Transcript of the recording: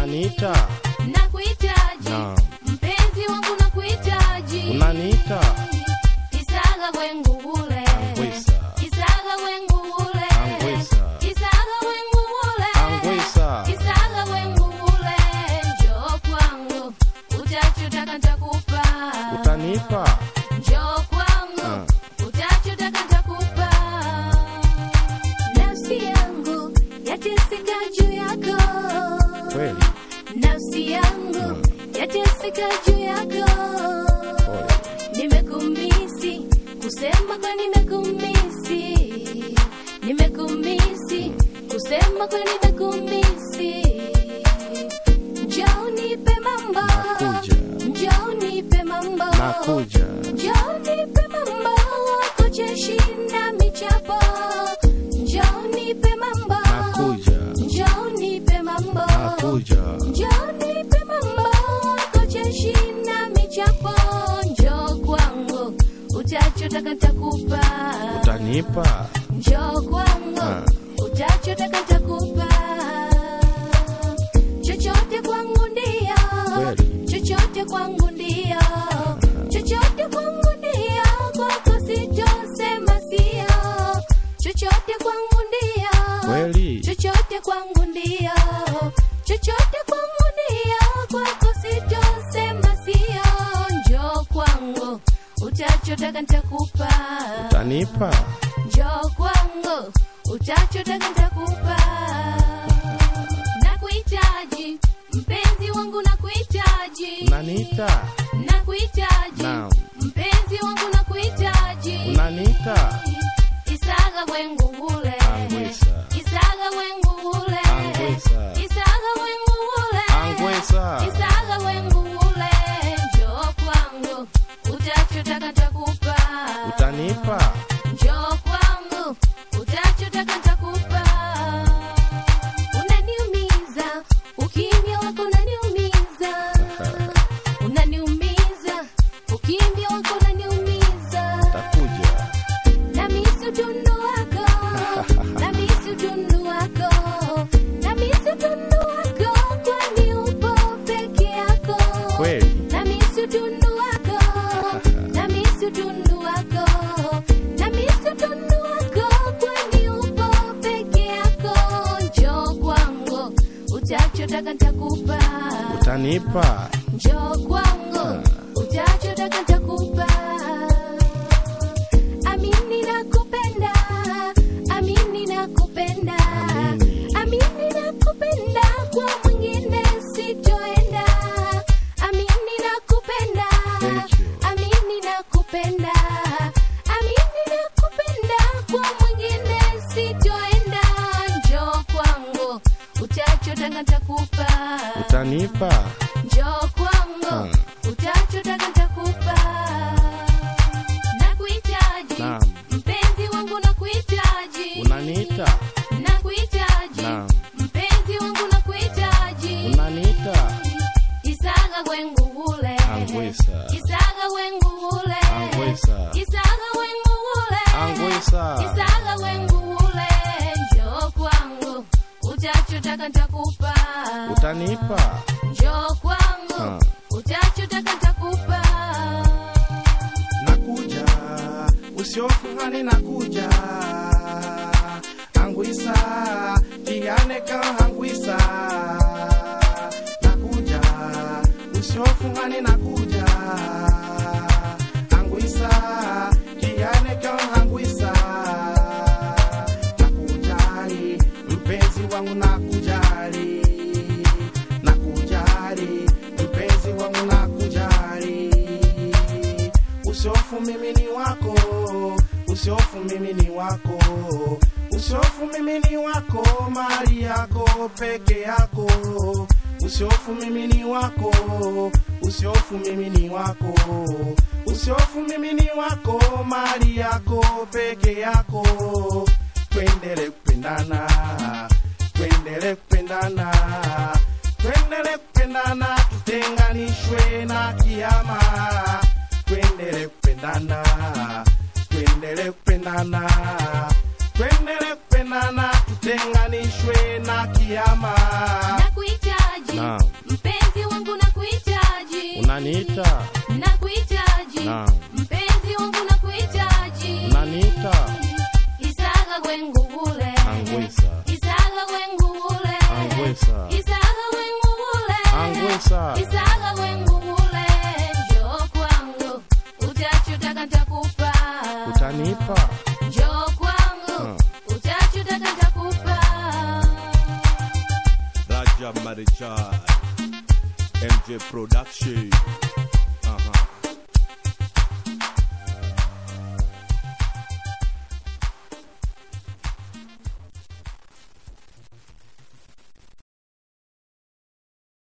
unaniita nakuhitaji Naam. mpenzi wangu nakuhitaji unaniita isaga wengu ule Angwisa. isaga wengu ule Angwisa. isaga wengu ule Angwisa. isaga wengu ule njoo kwangu utachotaka nitakupa utanipa njoo kwangu Ah. utachotaka nitakupa nafsi yangu yateseka juu yako kweli nafsi yangu yateseka juu yako pole nimekumisi kusema kwa nimekumisi nimekumisi kusema kwa nimekumisi njoo nipe mambo Nakuja. njoo nipe mambo nakuja njoo nipe mambo kucheshi na michapo njoo nipe mambo nakuja njoo nipe mambo nakuja njoo nipe mambo kucheshi na michapo njoo kwangu utachotaka nitakupa utanipa njoo kwangu Ah. utachotaka nitakupa chochote kwangu ndio Kweli. chochote kwangu ndio chochote kwangu ndio kwako sitosema sio chochote kwangu ndio kweli chochote kwangu ndio chochote kwangu ndio kwako sitosema sio njoo kwangu utachotaka nitakupa utanipa njoo kwangu utachotaka nitakupa nakuhitaji mpenzi wangu nakuhitaji unaniita nakuhitaji Naam. mpenzi wangu nakuhitaji unaniita isaga wengu ule Angwisa. isaga wengu ule Angwisa. isaga wengu ule Angwisa. isaga wengu ule njoo kwangu utachotaka nitakupa utanipa njoo kwangu utachotaka nitakupa unaniumiza ukimya wako unaniumiza unaniumiza ukimya wako unaniumiza takuja namisi utundu wako namisi utundu wako namisi utundu wako kwani upo peke yako kweli namisi utundu wako namisi utundu wako namisi utundu wako kwani upo peke yako njoo kwangu utachotaka nitakupa utanipa njoo kwangu utachotaka nitakupa amini nakupenda amini nakupenda Amini. amini nakupenda kwa mwingine sitoenda amini nakupenda Thank you. amini nakupenda amini nakupenda kwa mwingine sitoenda njoo kwangu utachotaka nitakupa utanipa njoo kwangu Hmm. utachotaka nitakupa nakuhitaji Naam. mpenzi wangu nakuhitaji unaniita nakuhitaji Naam. mpenzi wangu nakuhitaji unaniita isaga wengu ule Angwisa. isaga wengu ule Angwisa. isaga wengu ule Angwisa. isaga wengu ule njoo kwangu utachotaka nitakupa utanipa njoo kwangu Ah. utachotaka nitakupa nakuja usiofungani nakuja angwisa kianeka angwisa nakuja usiofungani nakuja angwisa kianeka angwisa nakujali mpenzi wangu nakujali nakujali mpenzi wangu nakujali usiofu mimi ni wako usiofu mimi ni wako usiofu mimi ni wako mali yako peke yako usiofu mimi ni wako usiofu mimi ni wako usiofu mimi ni wako mali yako peke yako twendele kupendana twendele kupendana twendele kupendana tutenganishwe na kiama twendele kupendana twendele kupendana twendele kupendana tutenganishwe na kiama nakuhitaji Naam. unaniita nakuhitaji Naam. mpenzi wangu nakuhitaji unaniita isaga gwengugule angwisa isaga gwengugule angwisa isaga gwengugule angwisa isaga gwengugule njoo kwangu utachotaka nitakupa utanipa njoo kwangu Hmm. utachotaka nitakupa Raja Marichal MJ Production